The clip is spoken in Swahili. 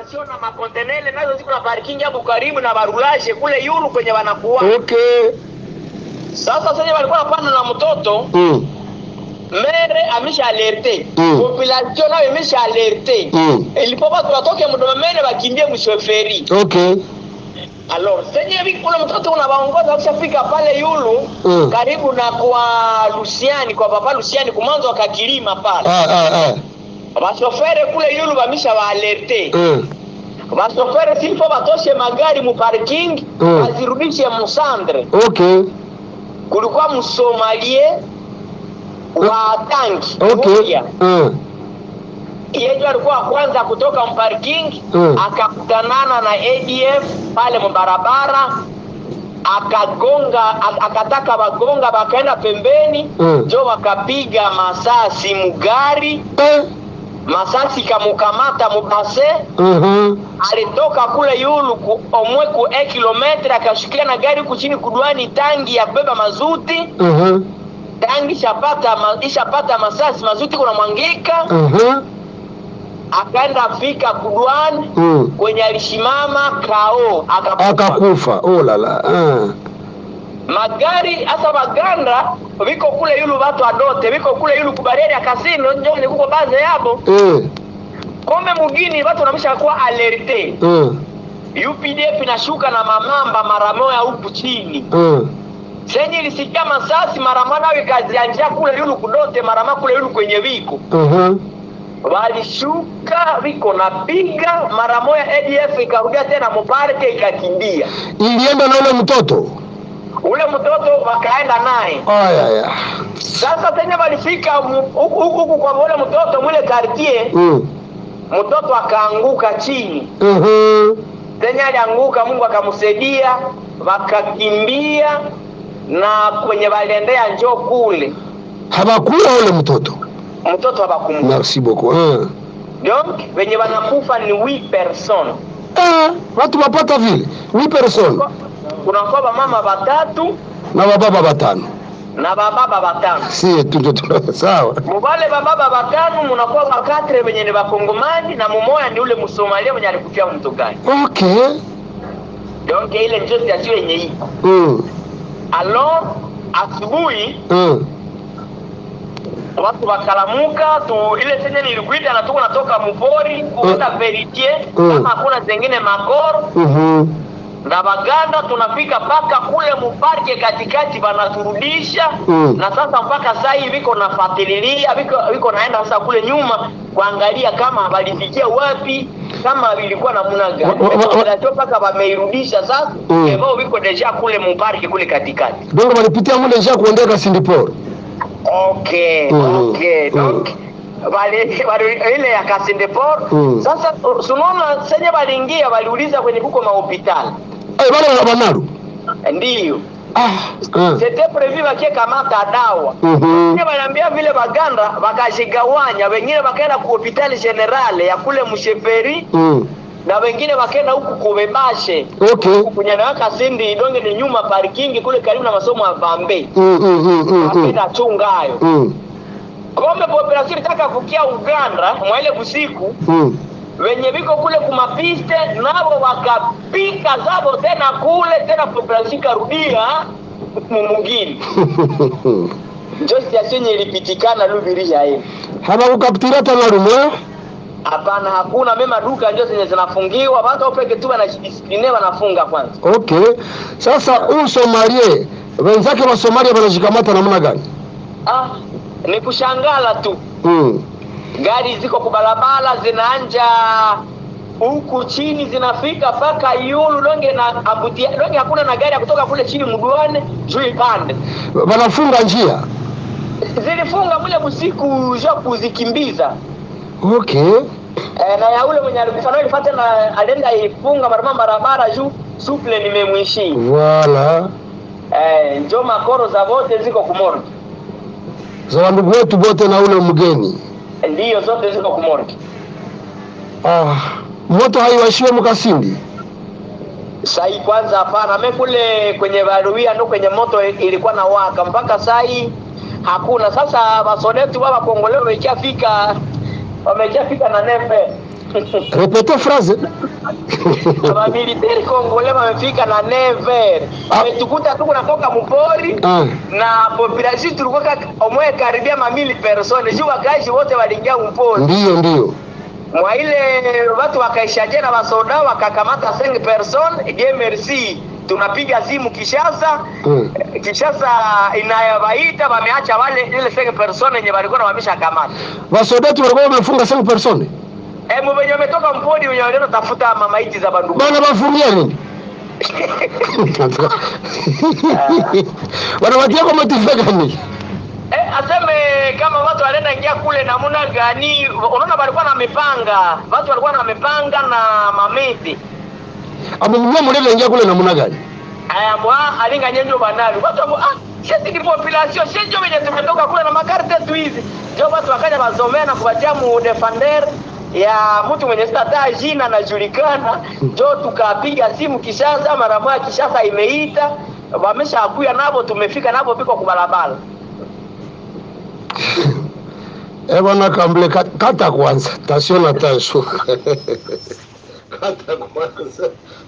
population na makontenele nazo ziko na parking hapo karibu na barulaje kule yulu kwenye wanakuwa okay sasa sasa walikuwa napanda na mtoto mm. mere amesha alerte Mm. population nayo imesha alerte Mm. ilipopa tunatoke mdomene bakimbie mshoferi okay alors senye vi kuna mtoto unawaongoza ukishafika pale yulu Mm. karibu na kwa lusiani kwa papa lusiani kumwanzo wakakilima pale ah, ah, ah. basofere kule yulu bamisha baalerte Mm. basofere silifo batoshe magari mu parking Mm. bazirudishe musandre okay kulikuwa msomalie wa tanki okay moja mm. yejo alikuwa wa kwanza kutoka mparking Mm. akakutanana na ADF pale mbarabara akagonga ak- akataka wagonga wakaenda pembeni Mm. jo wakapiga masasi mugari eh. masasi kamukamata mubase Mhm. alitoka kule yulu ku, omwe ku e kilometre akashikia na gari huku chini kudwani tangi ya kubeba mazuti Mhm. tangi ishapata ma, ishapata masasi mazuti kuna mwangika Mhm. akaenda fika kudwani Mm. kwenye alisimama kao akakufa akakufa oh la la ah. magari hasa baganda viko kule yulu watu adote viko kule yulu kubarieri akasino njoni kuko baze yabo eh. kombe mugini watu wanamisha kuwa alerte mm. UPDF inashuka na mamamba mara moya huku chini mm. senye ilisikia masasi mara moja nayo ikazianjia kule yulu kudote mara moja kule yulu kwenye viko Mhm. walishuka viko napiga mara moja ADF ikarudia tena muparke ikakimbia ilienda na ule mtoto ule mtoto wakaenda naye aya ya sasa tena walifika mu- huku huku- huku kwa ule mtoto mwile kartier mm. mtoto akaanguka chini Mhm. tena alianguka mungu akamsaidia wakakimbia na kwenye waliendea njoo kule habakula ule mtoto mtoto hawakumbuka merci beaucoup ah. donc wenye wanakufa ni wi person ah. watu wapata vile ni person kunakuwa wamama watatu na wababa batano na bababa watano sie tu ndio tuna- sawa mubale bababa watano munakuwa wakatre wenye ni wakongomani na mumoya ni ule msomalia mwenye alikufia mtu gani okay donc ile njo situation yenye iko mm. alors asubuhi Mm. watu wakalamuka tu ile senye nilikuita na tuko natoka mupori kuenda veritie Mm. kama hakuna zengine makoro Mhm. na baganda tunafika mpaka kule muparke katikati banaturudisha Mm. na sasa mpaka saa hii viko nafatililia viko, viko naenda sasa kule nyuma kuangalia kama walifikia wapi kama vilikuwa namna gani Wa- wa- wa- wa- Ndio mpaka wameirudisha sasa Mm. mm. viko deja kule muparke kule katikati donc walipitia mule njia kuendeka sindiporo okay Mm. okay Mm. donc wali, wali, ile ya Kasindepor Mm. sasa sunaona senye waliingia waliuliza kwenye kuko mahopitali hey, bale wana banaru ndiyo ah. ah. c'était prévu wakie kamata dawa Mhm. Wengine wanaambia vile baganda wakashigawanya wengine wakaenda ku hospitali generale ya kule msheperi Mm. na wengine wakaenda huku kubebashe okay kunyanawaka sindi idonge ni nyuma parking kule karibu na masomo ya Bambe mm, mm, mm, mm, mm. wakaenda chungayo Mm. kombe population itaka kukia Uganda mwaile busiku Mm. wenye viko kule kumapiste nabo wakapika zabo tena kule tena population karudia mumugini njo situation yenye ilipitikana lubirisha hivi habakukaptira hata na rumwe hapana hakuna mema duka njo zenye zinafungiwa watu opeke tu wanajidisipline wanafunga kwanza okay sasa huyu somalie wenzake wa somalia wanashikamata namna gani ah ni kushangala tu mm. gari ziko kubalabala zinaanja huku chini zinafika mpaka yulu donge na ambutia donge hakuna na gari ya kutoka kule chini mduane juu ipande wanafunga njia zilifunga mule busiku ja kuzikimbiza okay e, na ya ule mwenye alikufa nayo ilifata na alienda ifunga barabara barabara juu suple nimemwishia voilà e, njo makoro za vote ziko kumorgi za wandugu wetu bote na ule mgeni ndiyo zote ziko kumorgi ah. moto haiwashiwe mkasindi sai kwanza hapana me kule kwenye baruia ndo kwenye moto ilikuwa na waka mpaka sai hakuna sasa wasonetu wa wakongoleo wameshafika wameshafika na nefe Repete phrase. Wamiliteri Kongole wamefika na never Ah. wametukuta tu kunatoka mpori Ah. na population tulikuwa omwe karibia mamili persone juu wakaishi wote waliingia mpori Ndiyo, ndiyo. mwa ile watu wakaishaje na wasoda wakakamata 5 person je merci tunapiga simu Kishasa Mm. Kishasa inayowaita wameacha wale ile 5 person yenye walikuwa wamesha kamata Wasodeti walikuwa wamefunga 5 persone. eh mwenye wametoka mpori wenye walienda tafuta mamaiti za bandugu Bana bafungia nini? Wanawatia kwa motive gani? Eh, aseme kama watu wanaenda ingia kule namna gani? Unaona walikuwa na mipanga, watu walikuwa na mipanga na mamiti. Amemnyua mlele ingia kule namna gani? Aya mwa alinga nyenjo banali. Watu wamo ah, sisi ni population, sisi ndio wenye tumetoka kule na makarte tu hizi. Ndio watu wakaja wasomea na kupatia mu defender ya mtu mwenye stata jina anajulikana, ndio tukapiga simu Kishasa, mara moja Kishasa imeita wameshakuya nabo, tumefika nabo piko kwa barabara. Eh bwana Kambale kat- kata kwanza. Tasio na tashuka. kata kwanza.